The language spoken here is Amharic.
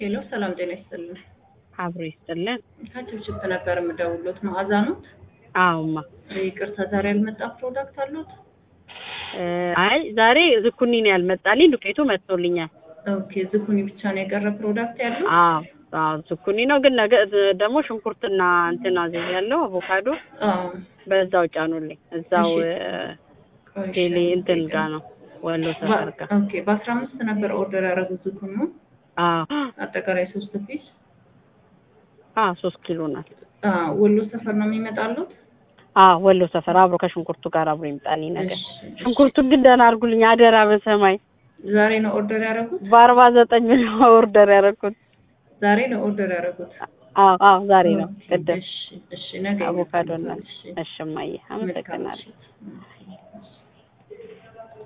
ሄሎ ሰላም ጤና ይስጥልን። አብሮ ይስጥልን። ከችፕችፕ ነበር የምደውሎት መዓዛ ነው። አዎማ ይቅርታ ዛሬ ያልመጣ ፕሮዳክት አሉት? እ አይ ዛሬ ዝኩኒ ነው ያልመጣልኝ፣ ዱቄቱ መጥቶልኛል። ኦኬ ዝኩኒ ብቻ ነው የቀረ ፕሮዳክት ያለው? አዎ አዎ ዝኩኒ ነው ግን ነገ ደግሞ ሽንኩርትና እንትን አዘዝ ያለው አቮካዶ አዎ በዛው ጫኑልኝ። እዛው እሺ። እ ቆይ ቴሌ እሺ፣ እንትን ደቂቃ። ጋር ነው ወሎ ሰፈር ጋር። ኦኬ በአስራ አምስት ነበር ኦርደር ያደረጉት ዝኩኒ አዎ አጠቃላይ ሶስት ፒስ አዎ ሶስት ኪሎ ናት። አዎ ወሎ ሰፈር ነው የሚመጣሉት? አዎ ወሎ ሰፈር አብሮ ከሽንኩርቱ ጋር አብሮ ይምጣልኝ ነገር። እሺ፣ እሺ። ሽንኩርቱን ግን ደህና አድርጉልኝ አደራ በሰማይ ዛሬ ነው ኦርደር ያደረጉት? በአርባ ዘጠኝ ብር ነው ኦርደር ያደረኩት። ዛሬ ነው ኦርደር ያደረጉት? አዎ አዎ ዛሬ ነው ኦኬ፣ ቅድም እሺ፣ እሺ ነገ አቮካዶ እና ይመጣልዎታል። እሺ። እሺ እማዬ መልካም አመሰግናለሁ። ምሽት።